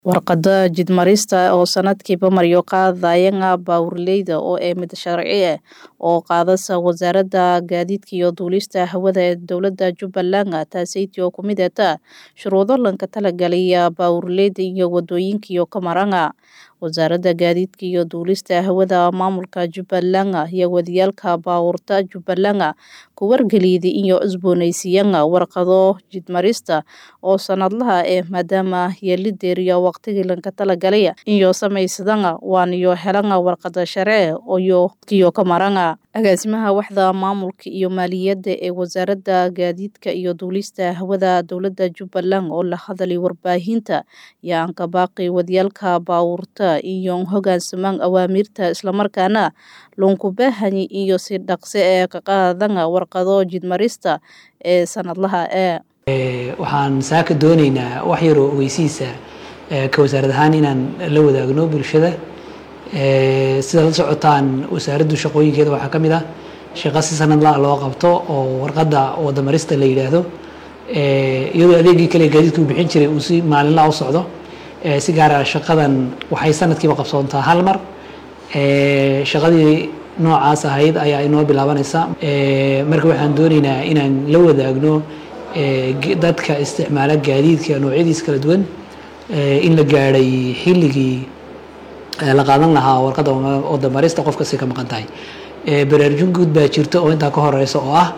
Warqadda jidmarista oo sanadkiiba maryo qaadayanga baabuurleyda oo ee mid sharci ah oo qaadasa wasaaradda gaadiidka iyo duulista hawada ee dowladda Jubbaland taasaytii oo ku mid ah shuruudo lanka talagalaya baabuurleyda iyo wadooyinka iyo kamaranga wasaaradda gaadiidka iyo duulista hawada maamulka Jubbaland iyo wadiyaalka baabuurta Jubbaland ku wargeliyay iyo cusboonaysiiyay warqado jidmarista oo sanadlaha ah maadaama yeelideeriya waqtigii lanka talagalay iyo samaysadana waan iyo helanga warqada sharci iyo kiyo kamaranga agaasimaha waxda maamulka iyo maaliyadda ee wasaaradda gaadiidka iyo duulista hawada dowladda Jubbaland oo la hadlay warbaahinta yaan ka baaqay wadiyaalka baabuurta iyo hoggaansamaan awaamirta islamarkaana loonku baahani iyo si dhaqso ee ka qaadana warqado jidmarista ee sanadlaha ah waxaan saaka doonaynaa wax yaroo ogeysiisa ka wasaarad ahaan inaan la wadaagno bulshada sida la socotaan wasaaraddu shaqooyinkeeda waxaa ka mid ah shaqo si sanadla loo qabto oo warqadda wadamarista la yidhaahdo iyadoo adeegii kale gaadiidka uu bixin jiray uu si maalinla u socdo si gaara shaqadan waxay sanadkiiba qabsoontaa hal mar shaqadii noocaas ahayd ayaa inoo bilaabanaysa marka waxaan doonaynaa inaan la wadaagno dadka isticmaala gaadiidka noocyadiis kala duwan in la gaadhay xilligii la qaadan lahaa warqadda wadamarista qof kasta ka maqan tahay baraarujin guud baa jirta oo intaa ka horeysa oo ah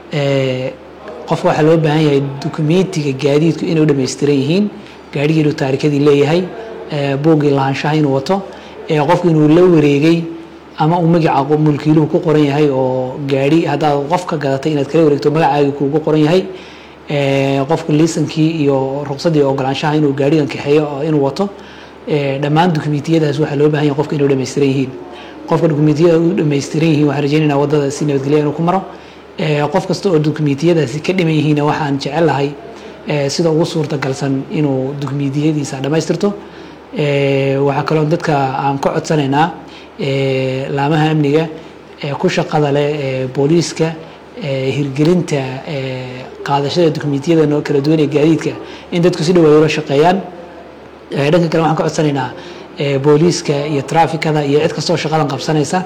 qofka waxaa loo baahan yahay dukumentiga gaadiidku inay u dhammaystiran yihiin gaadhigii inuu taarikadii leeyahay buuggii lahaanshaha inuu wato qofku inuu la wareegay ama uu magaca mulkiiluhu ku qoran yahay oo gaadhi haddaad qof ka gadatay inaad kala wareegto magacaagii kuugu qoran yahay qofku liisankii iyo ruqsadii ogolaanshaha inuu gaadhigan kaxeeyo inuu wato dhammaan dukumentiyadaas waxaa loo baahan yahay qofka inuu dhammaystiran yihiin qofka dukumentiyada u dhammaystiran yihiin waxaan rajaynaynaa waddada si nabadgelya inuu ku maro qof kasta oo dukumentiyadaasi ka dhiman yihiinna waxaan jecelahay sida ugu suurtagalsan inuu dukumentiyadiisa dhammaystirto waxaa kaloo dadka aan ka codsanaynaa laamaha amniga ku shaqada leh booliiska hirgelinta qaadashada dukumentiyada kala duwan ee gaadiidka in dadku si dhawaay ula shaqeeyaan dhanka kale waxaan ka codsanaynaa booliiska iyo trafikada iyo cid kastoo shaqadan qabsanaysa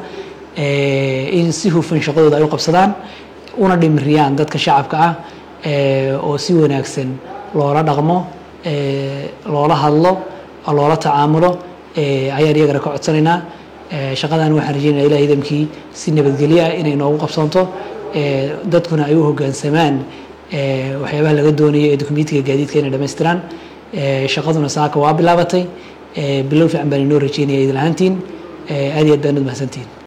in si hufan shaqadooda ay u qabsadaan una dhimiriyaan dadka shacabka ah oo si wanaagsan loola dhaqmo loola hadlo loola tacaamulo ayaan iyagana ka codsanaynaa shaqadan waxaan rajeynaya ilaah idamkii si nabadgelyo ah inay noogu qabsanto dadkuna ay u hoggaansamaan waxyaabaha laga doonayo ee dukumentiga gaadiidka inay dhammaystiraan shaqaduna saaka waa bilaabatay bilow fiican baan inoo rajeynaya idin ahaantiin aad iyo aad baan ud mahadsantihin